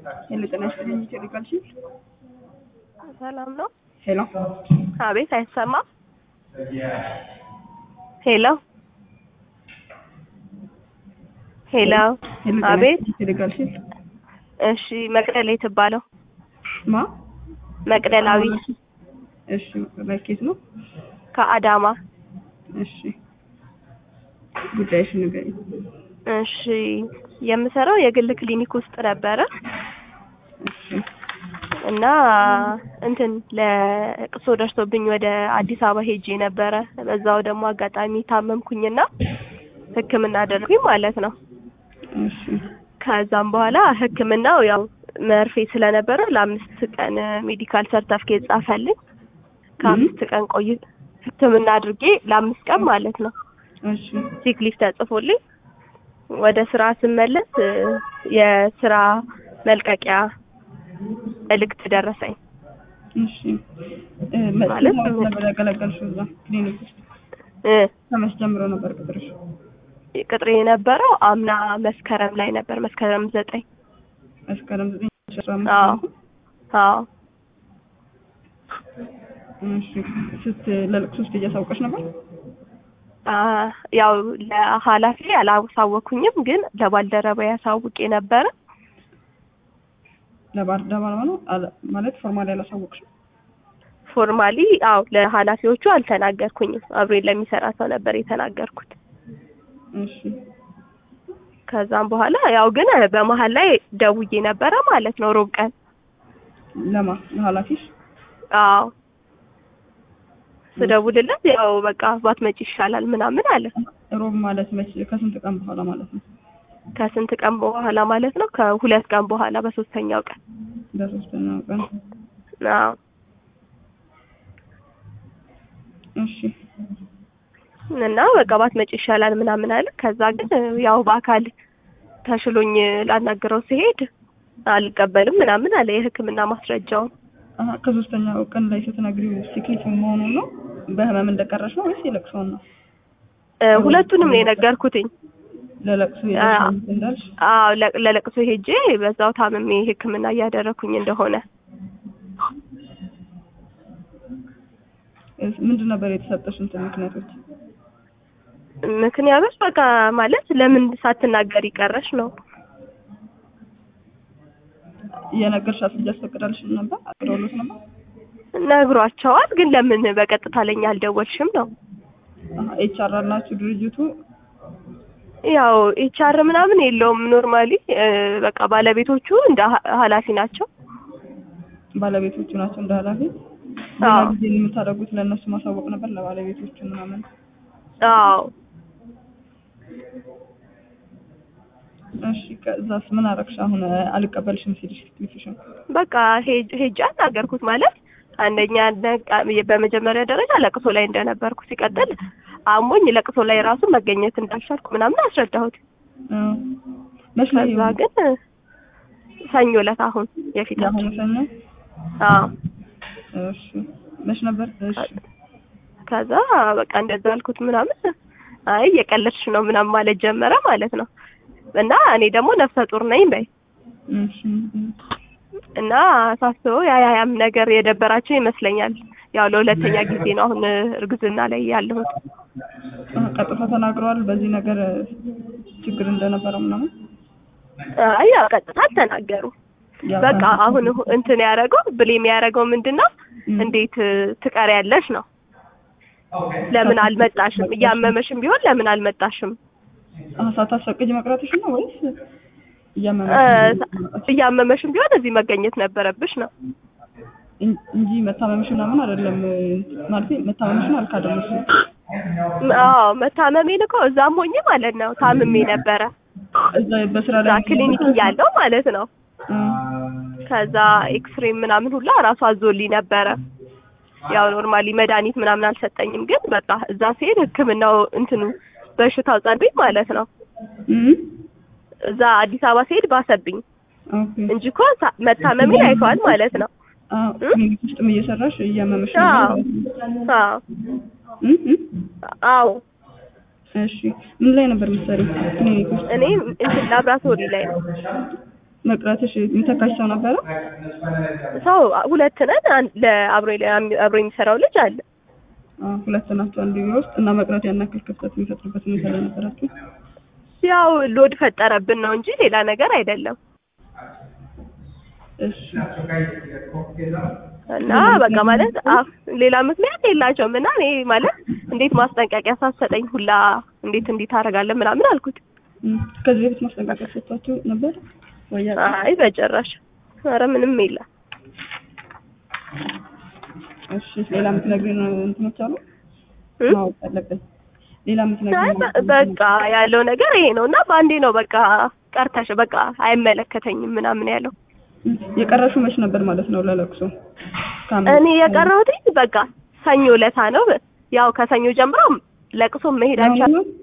ሄሎ ጤና ይስጥልኝ ቴሌግራም ሲል ሰላም ነው? ሄሎ አቤት፣ አይሰማም? ሄሎ ሄሎ፣ ሄሎ ጤና አቤት። ይስጥልኝ ቴሌግራም ሲል እሺ፣ መቅደላ የትባለው ማ መቅደላዊ እሺ መኬት ነው ከአዳማ። እሺ ጉዳይሽን ንገሪኝ እሺ፣ የምሰራው የግል ክሊኒክ ውስጥ ነበረ እሺ እና እንትን ለቅሶ ደርሶብኝ ወደ አዲስ አበባ ሄጄ ነበረ። በዛው ደግሞ አጋጣሚ ታመምኩኝና ሕክምና አደረጉኝ ማለት ነው። እሺ ከዛም በኋላ ሕክምናው ያው መርፌ ስለነበረ ለአምስት ቀን ሜዲካል ሰርተፍኬት ጻፈልኝ። ከአምስት ቀን ቆይ ሕክምና አድርጌ ለአምስት ቀን ማለት ነው እሺ ሲክ ሊፍ ተጽፎልኝ ወደ ስራ ስመለስ እ የስራ መልቀቂያ መልእክት ደረሰኝ። እሺ እ መ- ማለት ስንት ዓመት ምን? ነበር ያገለገልሽው እዛ ክሊኒክ ውስጥ እ ከመቼ ጀምሮ ነበር ቅጥርሽ ቅጥሬ የነበረው አምና መስከረም ላይ ነበር፣ መስከረም ዘጠኝ መስከረም ዘጠኝ ሺህ አስራ አዎ አምስት አዎ እሺ ስት ለልቅሶ ውስጥ እያሳወቀሽ ነበር አ ያው ለኃላፊ አላሳወኩኝም፣ ግን ለባልደረባ ያሳውቄ ነበረ። ለባህር ዳር ነው አለ- ማለት ፎርማሊ አላሳወቅሽም ፎርማሊ አው ለኃላፊዎቹ አልተናገርኩኝም። አብሬን ለሚሰራ ሰው ነበር የተናገርኩት። እሺ ከዛም በኋላ ያው ግን በመሀል ላይ ደውዬ ነበረ ማለት ነው ሮብ ቀን። ለማ ለኃላፊሽ አዎ ስደውልለት ያው በቃ ባትመጪ ይሻላል ምናምን አለ። ሮብ ማለት መቼ ከስንት ቀን በኋላ ማለት ነው ከስንት ቀን በኋላ ማለት ነው? ከሁለት ቀን በኋላ በሶስተኛው ቀን በሶስተኛው ቀን አዎ እሺ እና በቃ ባትመጪ ይሻላል ምናምን አለ። ከዛ ግን ያው በአካል ተሽሎኝ ላናግረው ሲሄድ አልቀበልም ምናምን አለ የሕክምና ማስረጃውን። አሀ ከሶስተኛው ቀን ላይ ስትነግሪው ሲክሊት መሆኑን ነው በህመም እንደቀረሽ ነው ወይስ የለቅሶውን ነው እ ሁለቱንም ነው የነገርኩትኝ። ለለቅሶ አዎ የደረሰ እንዳልሽ አዎ ለ- ለለቅሶ ሄጄ በዛው ታምሜ ሕክምና እያደረኩኝ እንደሆነ እስ- ምንድን ነበር የተሰጠሽ እንትን ምክንያቶች ምክንያቶች በቃ ማለት ለምን ሳትናገር ይቀረሽ ነው። እየነገርሻት ልጅ አስፈቅዳልሽ ነበር አቅደውሎት ነበር ነግሯቸዋል፣ ግን ለምን በቀጥታ ለኛ አልደወልሽም ነው። ኤች አር አላችሁ ድርጅቱ ያው ኤችአር ምናምን የለውም ኖርማሊ በቃ ባለቤቶቹ እንደ ሀ- ኃላፊ ናቸው። ባለቤቶቹ ናቸው እንደ ኃላፊ ሌላ አዎ ጊዜ የምታደርጉት ለእነሱ ማሳወቅ ነበር ለባለቤቶቹ ምናምን አዎ እሺ ከዛስ ምን አረግሽ አሁን አልቀበልሽም ሲልሽ ፊትሽን በቃ ሄጅ- ሄጄ አናገርኩት ማለት አንደኛ ነቃ- በመጀመሪያ ደረጃ ለቅሶ ላይ እንደነበርኩ ሲቀጥል አሞኝ ለቅሶ ላይ ራሱ መገኘት እንዳልቻልኩ ምናምን አስረዳሁት። መች ላይ ከዛ ግን ሰኞ ዕለት አሁን የፊታችን የአሁኑ ሰኞ አዎ እሺ መች ነበር እሺ ከዛ በቃ እንደዛ አልኩት ምናምን አይ እየቀለድሽ ነው ምናምን ማለት ጀመረ ማለት ነው። እና እኔ ደግሞ ነፍሰ ጡር ነኝ በይ እሺ እና ሳስበው ያ ያም ነገር የደበራቸው ይመስለኛል። ያው ለሁለተኛ ጊዜ ነው አሁን እርግዝና ላይ ያለሁት። አ፣ ቀጥታ ተናግረዋል በዚህ ነገር ችግር እንደነበረ ምናምን አይ ያው ቀጥታ አልተናገሩ። ያው በቃ ከአንቺ- አሁን እንትን ያደረገው ብሌም ያደረገው ምንድን ነው እም፣ እንዴት ትቀሪያለሽ ነው። ለምን አልመጣሽም? እያመመሽም ቢሆን ለምን አልመጣሽም? አ፣ ሳታስፈቅጂ መቅረትሽ ነው ወይስ እ፣ እያመመሽ እያመመሽም ቢሆን እዚህ መገኘት ነበረብሽ ነው። እን- እንጂ መታመምሽ ምናምን አይደለም ማለት መታመምሽን አልካደም እሱ አዎ መታመሜን እኮ እዛም ሆኜ ማለት ነው ታምሜ ነበረ እዛ በስራ እዛ ላይ ክሊኒክ እያለሁ ማለት ነው። እ፣ ከዛ ኤክስሬ ምናምን ሁላ ራሱ አዞልኝ ነበረ። ያው ኖርማሊ መድኃኒት ምናምን አልሰጠኝም፣ ግን በቃ እዛ ሲሄድ ሕክምናው እንትኑ በሽታው ጸንብኝ ማለት ነው። እም፣ እዛ አዲስ አበባ ሲሄድ ባሰብኝ ኦኬ እንጂ እኮ ሳ- መታመሜን አይተዋል ማለት ነው። አ፣ ክሊኒክ ውስጥም እየሰራሽ እያመመሽ አዎ ነበር አዎ እም፣ እም፣ አዎ እሺ ምን ላይ ነበር የምትሰሪው ክሊኒክ ውስጥ እኔ እንትን ላብራቶሪ ላይ ነው። መቅረትሽ የሚተካሽ ሰው ነበረ? ሰው ሁለት ነን። አንድ- ለአብሮ አብሮ የሚሰራው ልጅ አለ። አዎ፣ ሁለት ናቸው አንድ ቢሮ ውስጥ እና መቅረት ያን ያክል ክፍተት የሚፈጥርበት ሁኔታ ላይ ነበራችሁ? ያው ሎድ ፈጠረብን ነው እንጂ ሌላ ነገር አይደለም። እሺ እና በቃ ማለት አ- ሌላ ምክንያት የላቸውም። እና እኔ ማለት እንዴት ማስጠንቀቂያ ሳትሰጠኝ ሁላ እንዴት እንዲህ ታደርጋለህ ምናምን አልኩት። እም፣ ከዚህ በፊት ማስጠንቀቂያ ሰጥቷችሁ ነበር ወይ? ያ- አይ በጭራሽ ኧረ ምንም የለም። እሺ ሌላ የምትነግሪን እንትኖች አሉ እም? ማወቅ አለብን። ሌላ አይ የምትነግሪን በ- በቃ ያለው ነገር ይሄ ነው እና በአንዴ ነው በቃ ቀርተሽ በቃ አይመለከተኝም ምናምን ያለው። እም፣ የቀረሽው መች ነበር ማለት ነው ለለቅሶ? ከአምስት እኔ የቀረሁት በቃ ሰኞ ለታ ነው። ያው ከሰኞ ጀምሮ ለቅሶ መሄድ አሁን አልቻልኩም። ነው?